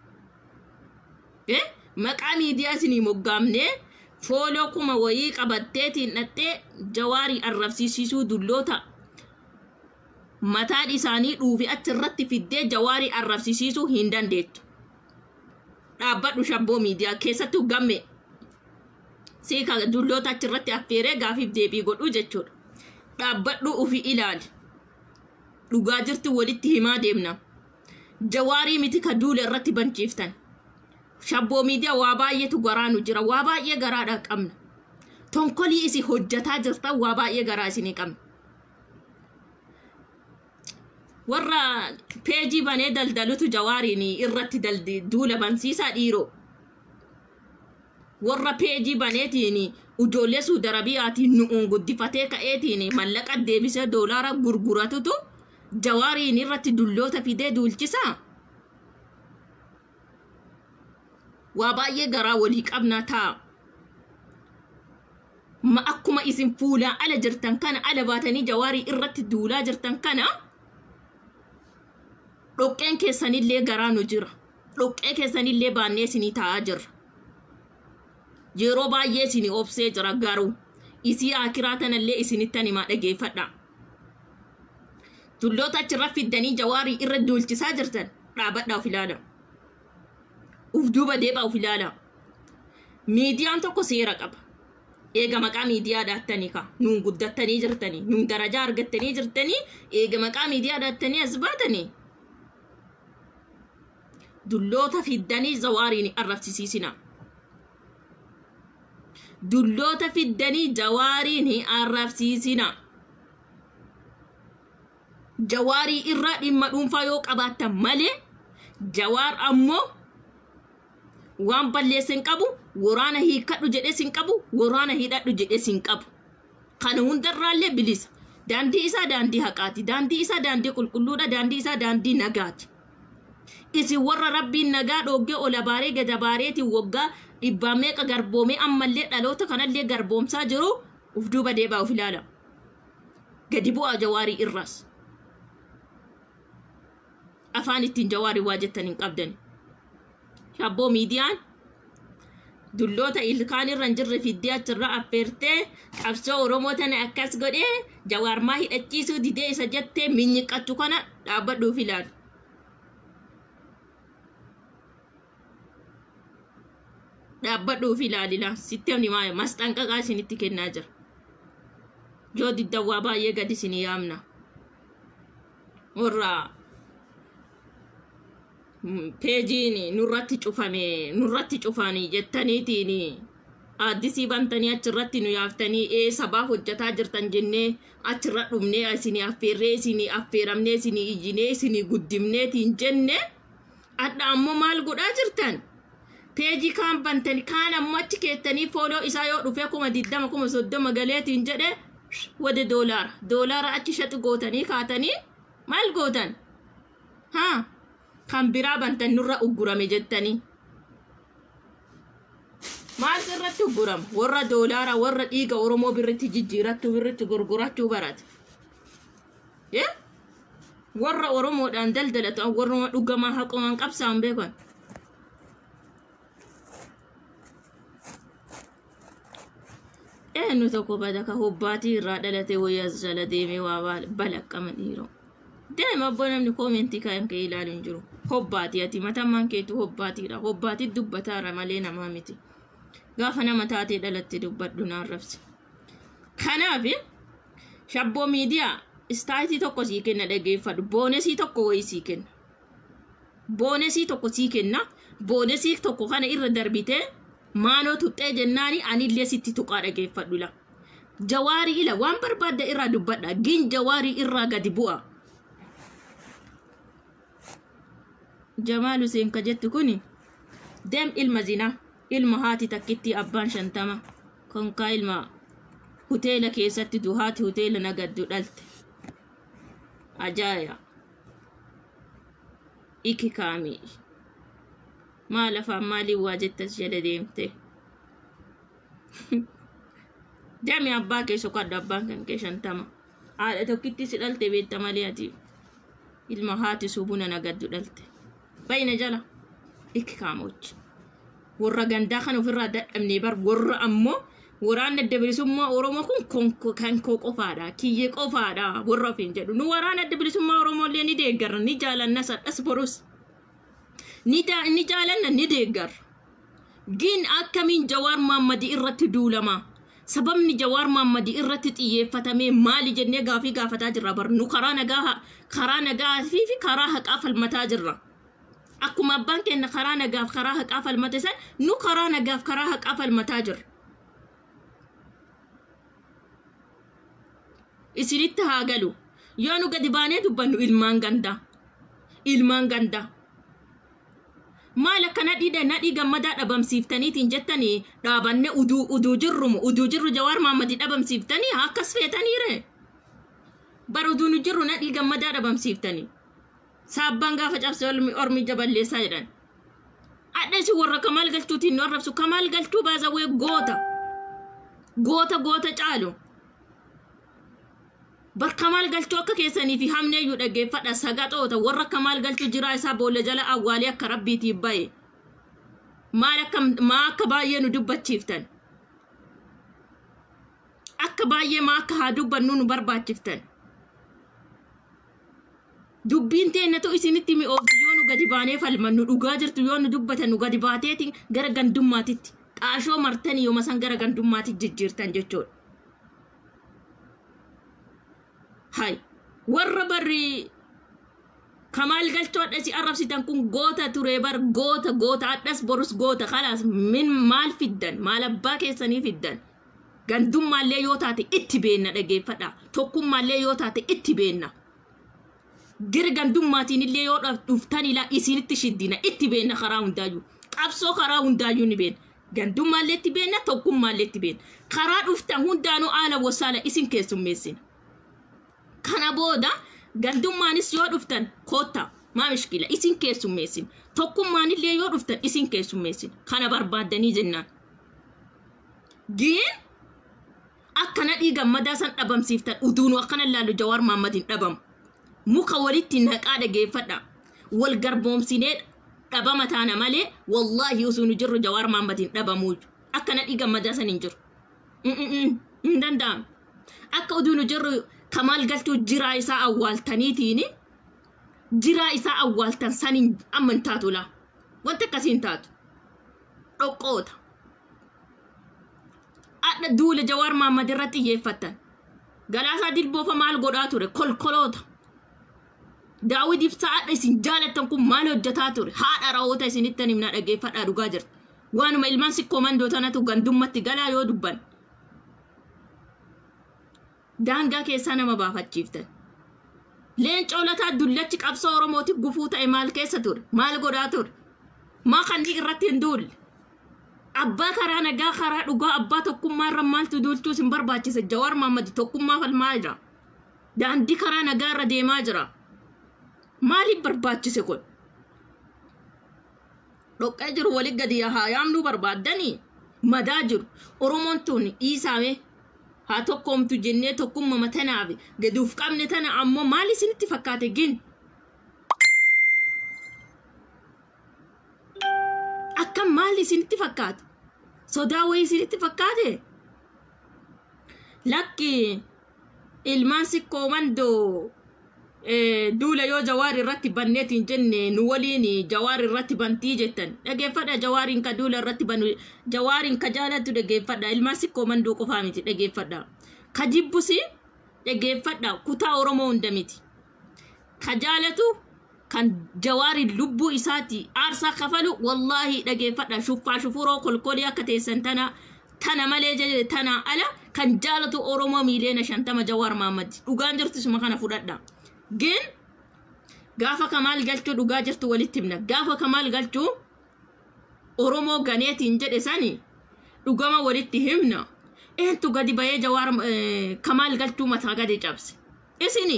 maqaa miidiyaa isinii moggaamne fooloo kuma wayii qabatteetiin dhattee jawaarii arrabsiisisuu dulloota mataan isaanii dhuufi achirratti fiddee jawaarii arrabsiisisuu hin dandeettu dhaabbadhu shabboo miidiyaa keessattuu gamme siika dulloota achirratti affeeree gaafiif deebii godhu jechuudha dhaabbadhu ufi ilaali dhugaa jirti walitti himaa deemna jawaarii miti ka duula irratti banchiiftan shabboo miidiyaa waa baay'eetu garaa nu jira waa baay'ee garaadha qabna tonkolii isi hojjataa jirtan waa baay'ee garaa isinii qabna warra peejii banee daldalutu jawaariin irratti duula bansiisaa dhiiroo warra peejii baneetiin ijoollee suudarabiyaatiin nu'uun guddifatee ka'eetiin mallaqa deebisee doolaara gurguratutu jawaariin irratti dulloota fidee duulchisaa waa baay'ee garaa walii qabnaa ta'a ma akkuma isin fuulaan ala jirtan kana ala baatanii jawaarii irratti duulaa jirtan kana dhoqqeen keessanillee garaa nu jira dhoqqee keessanillee baannee isinii taa'aa jirra yeroo baay'ee isinii obsee jira garuu isii akiraa tanallee isinittan himaa dhageeffadha tulloota achirra fiddanii jawaarii irra duulchisaa jirtan dhaabadhaa of ilaala uf duuba deebaa of ilaala miidiyaan tokko seera qaba eega maqaa miidiyaa dhaattanii ka nuun guddattanii jirtanii nuun darajaa argattanii jirtanii eega maqaa miidiyaa dhaattanii as baatanii dulloota fiddanii jawaariin arrabsiisina dulloota fiddanii jawaariin arrabsiisina jawaarii irraa dhimma dhuunfaa yoo qabaattan malee jawaar ammoo waan balleesse hin qabu waraana hiikadhu jedhee sin qabu waraana hidhadhu jedhee sin qabu kana hundarraallee bilisa daandii isaa daandii haqaati daandii isaa daandii qulqulluudha daandii isaa daandii nagaati isin warra rabbiin nagaa dhoggee ola baaree gada baareetiin waggaa dhibbaa meeqa garboomee ammallee dhaloota kanallee garboomsaa jiru uf duuba deebaa uf ilaala gadi bu'aa jawaarii irraas afaan ittiin jawaarii waa jettan hin qabdani shabboo miidiyaan dulloota ilkaan irra hin jirre fiddee achirra affeertee qabsoo oromoo tana akkas godhee jawaarmaa hidhachiisuu didee isa jettee minyiqqachu kana dhaabbadhuuf ilaali. dhaabbadhuuf ilaalila sitti maa masxanqaqaa isinitti kennaa jira yoo diddawwaa baay'ee gadi isinii yaamna warra peejiin nurratti cufame nurratti cufanii jettaniitiin aaddisii bantanii achirratti nu yaaftanii ee sabaaf hojjataa jirtan jennee achirra dhumnee isinii affeerree isinii affeeramnee isinii iyyinee isinii guddimneetiin jenne adda ammoo maal godhaa jirtan peejii kaan bantanii kaan ammoo achi keessanii fooloo isaa yoo dhufee kuma diddama kuma soddoma galeetiin jedhe wade doolaara doolaara achi shaxu gootanii kaatanii maal gootan haa kan biraa bantan nurra uggurame jettanii maal irratti uggurama warra doolaara warra dhiiga oromoo birritti jijjiirachuu birritti gurgurachuu barate warra oromoodhaan daldalatan warra dhugamaa haqumaan qabsaan beekan eenyu tokko bada ka hobbaatii irraa dhalate wayyaa jala deemee waa balaqqama dhiiroo Deema abboo namni koomentii kan kee ilaalu hin jiru. Hobbaati ati matammaan keetu hobbaatiidha. Hobbaati dubbataara malee namaa miti. Gaafa nama taatee dhalatte dubbadhu naan rabsi. Kanaaf shabboo miidiyaa istaayitii tokko sii kenna dhageeffadhu. Boonesii tokko wayii sii kenna. Boonesii tokko sii kenna. Boonesii tokko kana irra darbitee maaloo tuxxee jennaani anillee sitti tuqaa dhageeffadhu la. Jawaarii ila waan barbaadda irraa dubbadha. Gin jawaarii irraa gadi bu'a. Jamaal Hussein ka jettu kuni deem ilma zinaa ilma haati takkitti abbaan shantama konkaa ilma huteela keessatti duhaati huteela nagaddu dhalte ajaaya iki kaamii maal afaan maaliin waa jettas jala deemte deemi abbaa kee sokadhu abbaan kan kee shantama haadha tokkitti si dhalte beetta malee ati ilma haati subuna nagaddu dhalte bayna jala iki kaamochi warra gandaa kan ofirraa dadhabnee bar warra ammoo waraana adda bilisummaa oromoo kun kan koo qofaadha kiyyee qofaadha warra ofiin jedhu nu waraana adda bilisummaa oromoo illee ni deeggarra ni jaalanna sadhas borus ni jaalanna ni deeggarra gin akkamiin jawaar maammadii irratti duulama sababni jawaar maammadii irratti xiyyeeffatamee maali jennee gaafii gaafataa jirra bar nu karaa nagaa karaa nagaa fi karaa haqaa falmataa jirra. akkuma abbaan keenya karaa nagaaf karaa haqaa falmate san nu karaa nagaaf karaa haqaa falmataa jirra. Isinitti haa galu yoo nu gadi baanee dubbannu ilmaan gandaa ilmaan gandaa maal akka nadhii nadhii gammadaa dhabamsiiftaniitiin jettanii dhaabanne uduu uduu jirrumu uduu jirru jawaar maammadii dhabamsiiftanii akkas feetaniire bar uduu nu jirru nadhii gammadaa dhabamsiiftanii. saabbaan gaafa cabse ormi jaballeessaa jedhan adhasi warra kamaal galchuutiin nu arrabsu kamaal galchuu baasawee goota goota goota caalu bar kamaal galchuu akka keessanii fi hamneeyyuu dhaggeeffadha sagaxoota warra kamaal galchuu jiraa isaa boolla jala awwaalee akka rabbiitiif ba'e maal akka maa akka baay'ee nu dubbachiiftan akka baay'ee maa akka haa dubbannu nu barbaachiftan dubbiin teennatu isinitti mi'oofti yoo nu gadi baanee falmannu dhugaa jirtu yoo nu dubbatan nu gadi baateeti gara gandummaatitti xaashoo martanii yooma san gara gandummaatitti jijjiirtan jechuudha. Hay warra barri kamaal galchoo adhasi arrabsitan kun goota ture bar goota goota adhas borus goota kalaas min maal fiddan maal abbaa keessanii fiddan gandummaallee yoo taate itti beenna dhageeffadha tokkummaallee yoo taate itti beenna. gara gandummaatiin illee yoo dhuftan ilaa isinitti shiddina itti beenna karaa hundaayyuu qabsoo karaa hundaayyuu ni beenna gandummaallee itti beenna tokkummaallee itti beenna karaa dhuftan hundaanuu haala wasaala isin keessummeessina kana booda gandummaanis yoo dhuftan koottaa maa mishkila isin keessummeessina tokkummaanillee yoo dhuftan isin keessummeessina kana barbaaddanii jennaan giin akkana dhiigammadaa san dhabamsiiftan uduunu akkana laallu jawaar maammadin dhabamu muka walitti naqaa dhageeffadha wal garboomsinee dhabama taana malee wallaahi osoo nu jirru jawaar maammadin dhabamuu akkana dhiigammadaa san hin jiru hin danda'amu akka oduu nu jirru kamaal galchuu jiraa isaa awwaaltaniitiin jiraa isaa awwaaltan saniin amma hin taatu laa wanti akkasiin taatu dhoqqoota adha duula jawaar maammad irratti xiyyeeffattan galaasaa dilboofa maal godhaa ture kolkoloota daawwid ibsaa adha isin jaalattan kun maal hojjetaa ture haadha raawwota isinittan himna dhageeffadhaa dhugaa jirta waanuma ilmaan sikkoo mandoo tanatu gandummatti galaa yoo dubban daangaa keessaa nama baafachiiftan leencoo lataa dullachi qabsoo oromootiif gufuu ta'e maal keessa ture maal godhaa ture maa kannii irratti hin duulle abbaa karaa nagaa karaa dhugaa abbaa tokkummaa irra maaltu duulchuus hin barbaachise jawaar maammadi tokkummaa falmaa jira daandii karaa nagaa irra deemaa jira maaliif barbaachise kun dhoqqee jiru wali gadi haa yaamnuu barbaaddanii madaa jiru oromoon tun dhiisaame haa tokkoomtu jennee tokkummama tanaaf gaduuf qabne tana ammoo maal isinitti fakkaate gin akkam maal isinitti fakkaate sodaa wayii isinitti fakkaate lakki ilmaan sikkoo mandoo eh, duula yoo jawaar irratti banneetiin jenne nu waliin jawaar irratti bantii jettan dhageeffadha jawaariin ka duula irratti banu jawaariin ka jaalattu dhageeffadha ilmaan sikkoo manduu qofaa miti dhageeffadha ka jibbusi dhageeffadha kutaa oromoo hunda miti ka jaalatu kan jawaariin lubbuu isaati aarsaa kafalu wallaahi dhageeffadha shuffaa shufuroo kolkolii akka teessan tana tana malee jedhe tana ala kan jaalatu oromoo miiliyoona shantama jawaar maammadi dhugaan jirtisuma kana fudhadha gin gaafa kamaal galchuu dhugaa jirtu walitti himna gaafa kamaal galchuu oromoo ganeetiin jedhe sani dhugama walitti himna eentu gadi bahee jawaar eh, kamaal galchuu mataa gadi cabse isini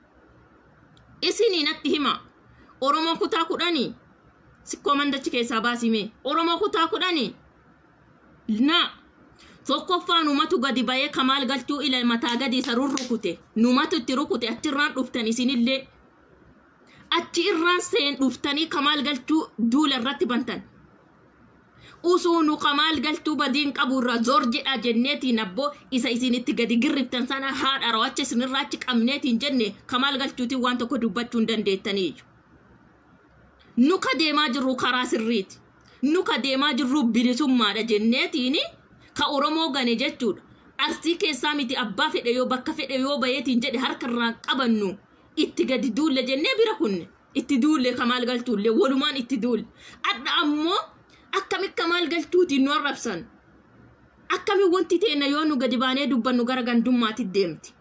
isini natti hima oromoo kutaa kudhanii sikkoo mandachi keessaa baasime oromoo kutaa kudhanii na tokkoffaa numatu gadi bahee kamaal galchuu ila mataa gadi isa rurrukute numatu itti rukute achirraan dhuftan isinillee achi irraan seen dhuftanii kamaal galchuu duula irratti bantan usuu nu kamaal galchuu badiin qabu irraa zor jedha jenneetiin abboo isa isinitti gadi girriftan sana haadha rawacha isinirraa achi qabneetiin jenne kamaal galchuutiin waan tokko dubbachuu hin dandeettaniiyyu nu ka deemaa jirru karaa sirriiti nu ka deemaa jirru bilisummaadha jenneetiin ka oromoo gane jechuudha arsii keessaa miti abbaa fedhe yoo bakka fedhe yoo bayeetiin jedhe harka irraa qabannu itti gadi duulle jennee bira kunne itti duulle kamaal galchuulle walumaan itti duulle adda ammoo akkami kamaal galchuutiin nu arrabsan akkami wanti teenna yoo nu gadi baanee dubbannu gara gandummaatti deemti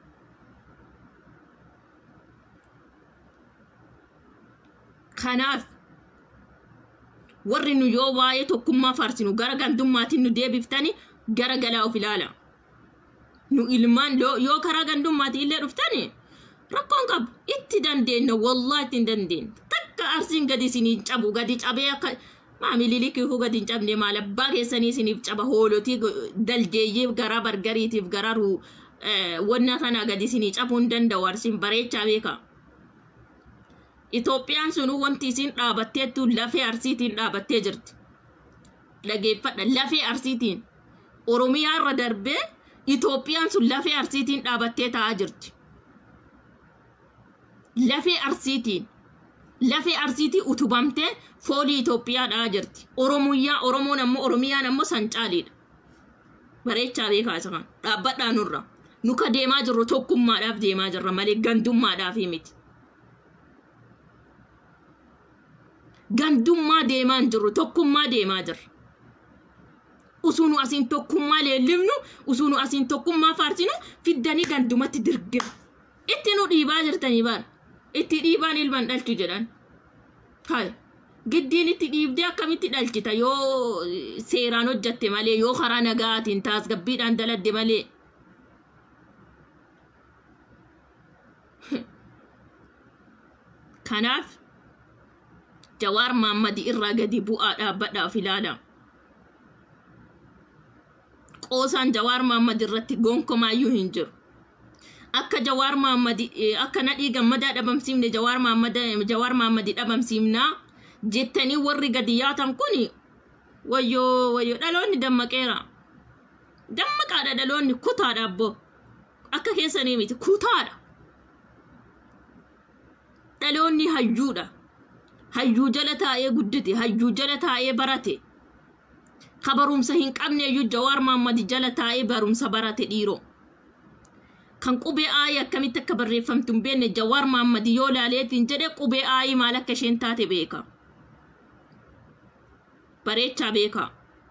kanaaf warri nu yoo waa'ee tokkummaa faarsinu gara gandummaatiin nu deebiftani gara galaa of ilaala nu ilmaan yoo yoo karaa gandummaati illee dhuftani rakkoon qabu itti dandeenya wallaa itti hin dandeenya takka arsiin gadi isiniin cabu gadi cabee akka maamilili kiifuu gadi hin cabne maal abbaa keessanii isiniif caba hoolotii daljeeyyii garaa bargariitiif garaa ruu wanna sana gadi isinii cabuu hin danda'u arsiin bareechaa beeka. Itoophiyaan sunu wanti isin dhaabatteettu lafee arsiitiin dhaabattee jirti. Dhageeffadha lafee arsiitiin. Oromiyaa irra darbee Itoophiyaan sun lafee arsiitiin dhaabattee taa'aa jirti. Lafee arsiitiin. Lafee arsiitii utubamtee foolii Itoophiyaa dha'aa jirti. Oromiyyaa Oromoon ammoo Oromiyaan ammoo sancaaliidha. Bareechaa beekaa isa kan dhaabbadhaa nurra. Nuka deemaa jirru tokkummaadhaaf deemaa jirra malee gandummaadhaaf miti. gandummaa deemaa hin jirru tokkummaa deemaa jirra. Usuunu asiin tokkummaa leellifnu usuunu asiin tokkummaa faarsinu fiddanii gandumatti dirgina. Itti nu dhiibaa jirtanii baara. Itti dhiibaan ilman dhalchu jedhan. Hai. Giddiin itti dhiibdee akkamitti dhalchita yoo seeraan hojjatte malee yoo karaa nagaatiin tasgabbiidhaan daladde malee. Kanaaf jawaar maammadi irraa gadi bu'aa dhaabbadhaaf ilaala. Qoosaan jawaar maammadi irratti gonkomaayyuu hin jiru. Akka jawaar maammadi akka nadhii gammadaa dhabamsiifne jawaar maammada jawaar maammadi dhabamsiifnaa jettanii warri gadi yaatan kun wayyoo wayyoo dhaloonni dammaqeera. Dammaqaadha dhaloonni kutaadha abboo. Akka keessanii miti kutaadha. Dhaloonni hayyuudha. hayyuu jala taa'ee guddate hayyuu jala taa'ee barate ka barumsa hin qabne iyyuu jawaar maammadi jala taa'ee barumsa barate dhiiroo kan qubee aayii akkamitti akka barreeffamtu hin beekne jawaar maammadi yoo laaleetiin jedhe qubee aayii maal akka isheen taate beeka bareechaa beeka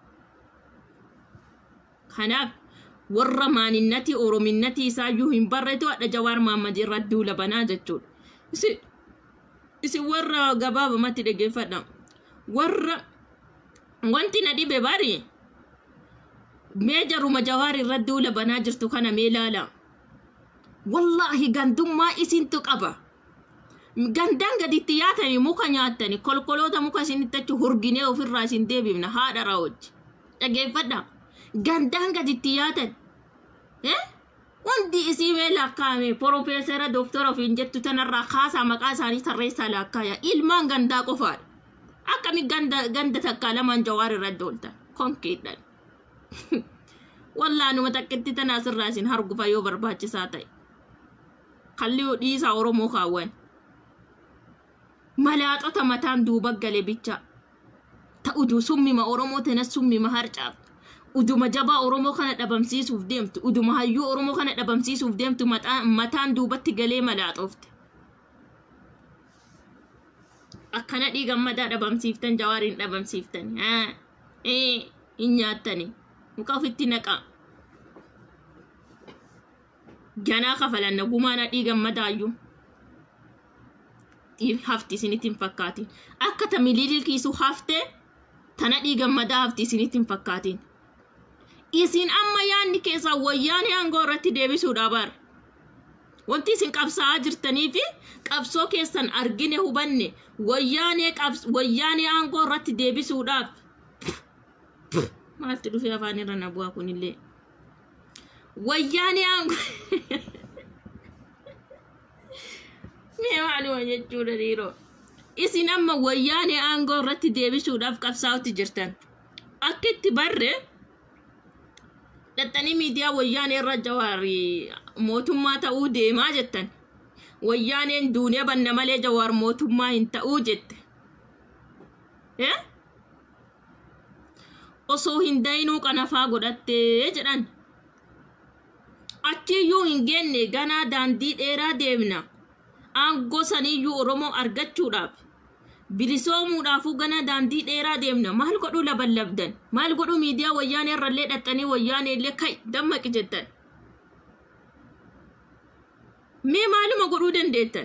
kanaaf warra maaninnatii orominnatii isaayyuu hin barreetu hadha jawaar maammadi irratti duula banaa jechuudha isin warra gabaabamatti dhaggeeffadha warra wanti na dhibe bari mee jaruma jawaar irratti duula banaa jirtu kana mee laala wallaahi gandummaa isintu qaba gandaan gaditti yaatani muka nyaattani kolkoloota muka isinitti achi hurginee ofirraa isin deebifna haadha raawwachi dhaggeeffadha gandaan gaditti yaatan eh Wanti isii mee lakkaa'ame piroofeesara dooktora ofiin jettu tanarraa kaasaa maqaa isaanii tarreessaa lakkaaya ilmaan gandaa qofaadha. Akkami ganda ganda takkaa lamaan jawaar irratti ooltan konkeedhaan. Wallaanuma takkitti tanaa sirraa isin hargufa yoo barbaachisaa ta'e. Kallii dhiisaa Oromoo kaawwan. malaaxota mataan duuba gale bicha ta udu summima oromoo tana summima harcaaf uduma jabaa oromoo kana dhabamsiisuuf deemtu uduma hayyuu oromoo kana dhabamsiisuuf deemtu mataa- mataan duubatti galee malaaxoofte akkana dhiigammadaa dhabamsiiftan jawaariin dhabamsiiftan haa ee hin nyaattani muka ofitti naqaa ganaa kafalanna gumaana dhiigammadaayyuu hafti isinitti hin fakkaatin akka ta miliilikiisu haftee tana dhiigammadaa hafti isinitti hin fakkaatin isin amma yaanni keessaa wayyaanee aangoo irratti deebisuudha bar wanti isin qabsaa'aa jirtanii fi qabsoo keessan argine hubanne wayyaanee qabs wayyaanee aangoo irratti deebisuudhaaf maaltu dhufee afaan irra na bu'aa kunillee wayyaanee aangoo mee maaluma jechuudha dhiiroo isin amma wayyaanee aangoo irratti deebisuudhaaf qabsaa'utti jirtan akka itti barre dhaxxanii miidiyaa wayyaanee irra jawaari mootummaa ta'uu deemaa jettan wayyaaneen duuniyaa banna malee jawaar mootummaa hin ta'uu jette Eh? osoo hin dayinuu qanafaa godhattee jedhan achiyyuu hin geenne ganaa daandii dheeraa deemna aangoo saniyyuu oromoo argachuudhaaf bilisoomuudhaafuu gana daandii dheeraa deemna maal godhuu laballabdan maal godhuu miidiyaa wayyaanee irrallee dhaxxanii wayyaanee illee kai dammaqi jettan mee maaluma godhuu dandeettan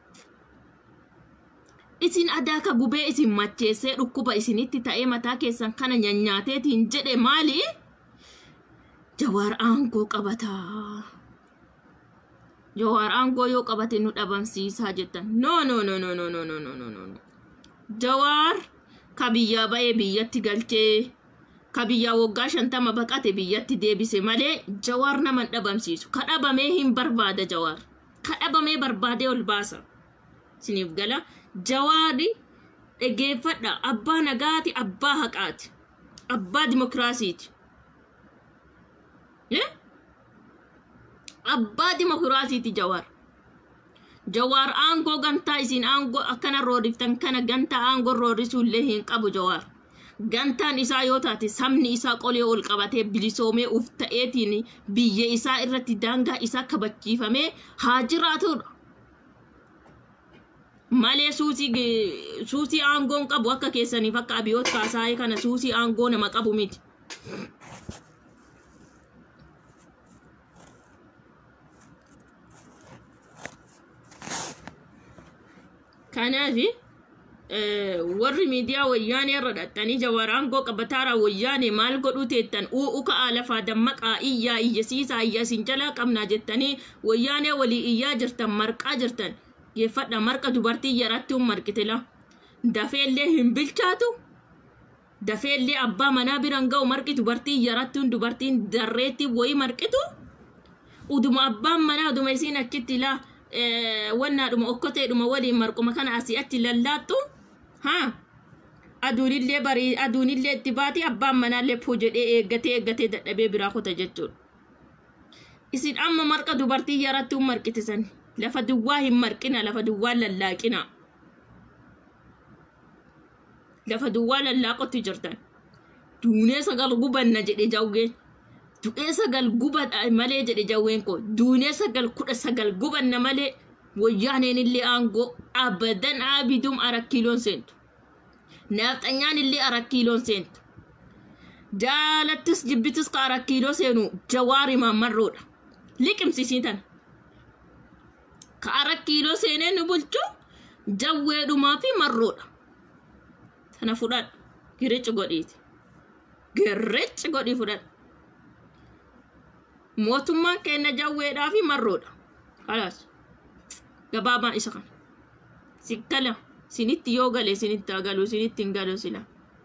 isin adaaka gubee isin macheessee dhukkuba isinitti ta'ee mataa keessan kana nyanyaateetiin jedhe maali jawaar aangoo qabataa jawaar aangoo yoo qabate nu dhabamsiisaa jettan no no no no no no no no no no no jawaar ka biyyaa ba'ee biyyatti galchee ka biyyaa waggaa shantama baqate biyyatti deebise malee jawaar nama hin dhabamsiisu ka dhabamee hin barbaada jawaar ka dhabamee barbaadee ol baasa isiniif gala jawaari dhageeffadha abbaa nagaati abbaa haqaati abbaa dimokiraasiiti Eh? abbaa dimokiraasiiti jawaar jawaar aangoo gantaa isin aangoo akkana rooriftan kana gantaa aangoo roorisuullee hin qabu jawaar gantaan isaa yoo taate sabni isaa qolee ol qabatee bilisoomee uf ta'eetiin biyya isaa irratti daangaa isaa kabachiifamee haa jiraatudha malee suusii ge- suusii aangoon qabu akka keessaniif akka abiyoot kaasaayee kana suusii aangoo nama qabu miti kanaafi warri miidiyaa wayyaanee irra dhaxxanii jawaar aangoo qabataara wayyaanee maal godhuu teettan u'u ka'aa lafaa dammaqaa iyyaa iyyasiisaa iyya isin jalaa qabnaa jettanii wayyaanee walii iyyaa jirtan marqaa jirtan geeffadha marqa dubartii yarattuun marqitila dafeellee hin bilchaatu dafeellee abbaa manaa biran ga'u marqi dubartii yarattuun dubartiin darreetti wayii marqitu uduma abbaan manaa uduma isiin achitti ilaa wannaadhuma okkoteedhuma waliin marquma kana asii achi lallaattu haa aduunillee barii aduunillee itti baati abbaan manaallee puu jedhee eeggatee eeggatee dadhabee biraa kuta jechuudha. Isin amma marqa dubartii yarattuun marqitisan lafa duwwaa hin marqina lafa duwwaa lallaaqina. Lafa duwwaa lallaaqotti jirtan. Duunee sagal gubanna jedhe jawween. Du'ee sagal gubadha malee jedhe jawween koo duunee sagal kudha sagal gubanna malee wayyaaneen illee aangoo abadan abidum arakkiiloon seentu. Nafxanyaan illee arakkiiloon seentu. Jaalattis jibbitis ka arakkiiloo seenu jawaari maammarroodha. Liqimsisii tana. Ka arakkiiloo seenee nu bulchu jawweedhumaa fi marroodha. Tana fudhadhu. Girichi godhiiti. Girichi godhii fudhadhu. mootummaan keenya jawweedhaa fi marroodha. Kalaas. Gabaabaan isa kana. Sikkala. Sinitti yoo gale sinitti haa galu sinitti hin galu sila.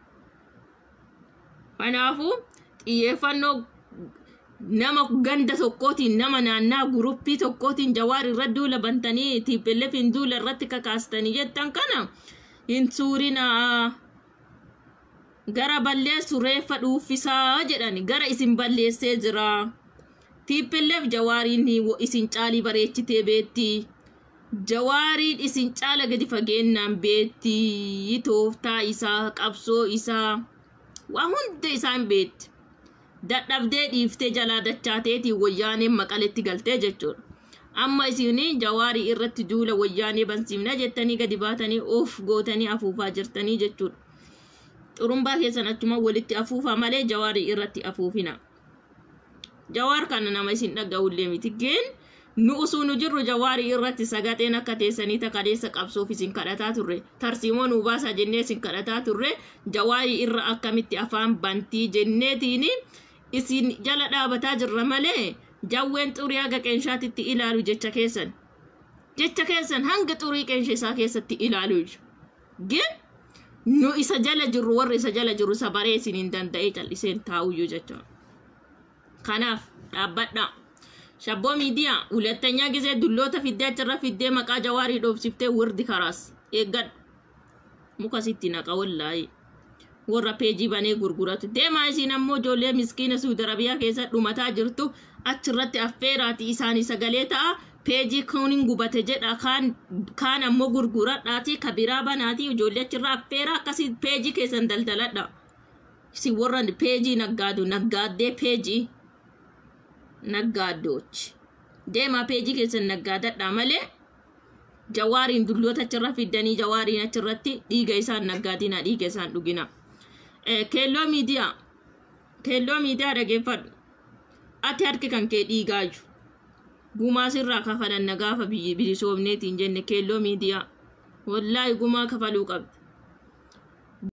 Kanaafuu xiyyeeffannoo nama ganda tokkootiin nama naannaa guruppii tokkootiin jawaar irra duula bantanii tiippelleefiin duula irratti kakaastanii jettan kana hin suurinaa. Gara balleessu reeffa dhuuffisaa jedhani gara isin balleessee jira. tiippilleef jawaariin isin caalii bareechitee beetti jawaariin isin caala gadi fageenyaan beetti tooftaa isaa qabsoo isaa waa hunda isaan beetti dadhabdee dhiiftee jalaa dachaateetiin wayyaaneen maqaletti galtee jechuudha amma isin jawaarii irratti duula wayyaanee bansiifna jettanii gadi baatanii of gootanii afuufaa jirtanii jechuudha xurumbaa keessan achuma walitti afuufaa malee jawaarii irratti afuufina jawaar kana nama isin dhaga'ullee miti geen nu usuu nu jirru jawaarii irratti sagaxeen akka teessanii takaleessa qabsoof isin kadhataa turre tarsiimoo nu baasaa jennee isin kadhataa turre jawaarii irra akkamitti afaan bantii jenneetiin isin jala dhaabataa jirra malee jawween xurii haga qeenshaatitti ilaalu jecha keessan jecha keessan hanga xurii qeensha isaa keessatti ilaalu gin nu isa jala jirru warri isa jala jirru isa baree isin hin danda'ee calliseen taa'uyyuu jechuudha kanaaf dhaabbadhaa shabboo miidiyaa ሁለተኛ ጊዜ ዱሎota fiddee achirra fiddee maqaa jawaarii dhoofsiftee wirdi karaas eeggadhu muka sitti naqa wallaahi warra peejii banee gurguratu deemaa isiin ammoo ijoollee miskiina suudi arabiyaa keessa dhumataa jirtu achirratti affeeraati isaanii sagalee ta'a peejii kunin gubate jedha kaan kaan ammoo gurguradhaati kabiraa banaati ijoollee achirra affeera akkasii peejii keessan daldaladha si warra peejii naggaadu naggaaddee peejii naggaaddoochi deemaa peejii keessan naggaadadha malee jawaariin dulloota achirra fiddanii jawaariin achirratti dhiiga isaan naggaadina dhiiga isaan dhugina keelloo miidiyaa keelloo miidiyaa dhageeffadhu ati harki kan kee dhiigaayyu gumaa sirraa kafalanna gaafa bilisoomneetiin jenne keelloo miidiyaa wallaahi gumaa kafaluu qabdi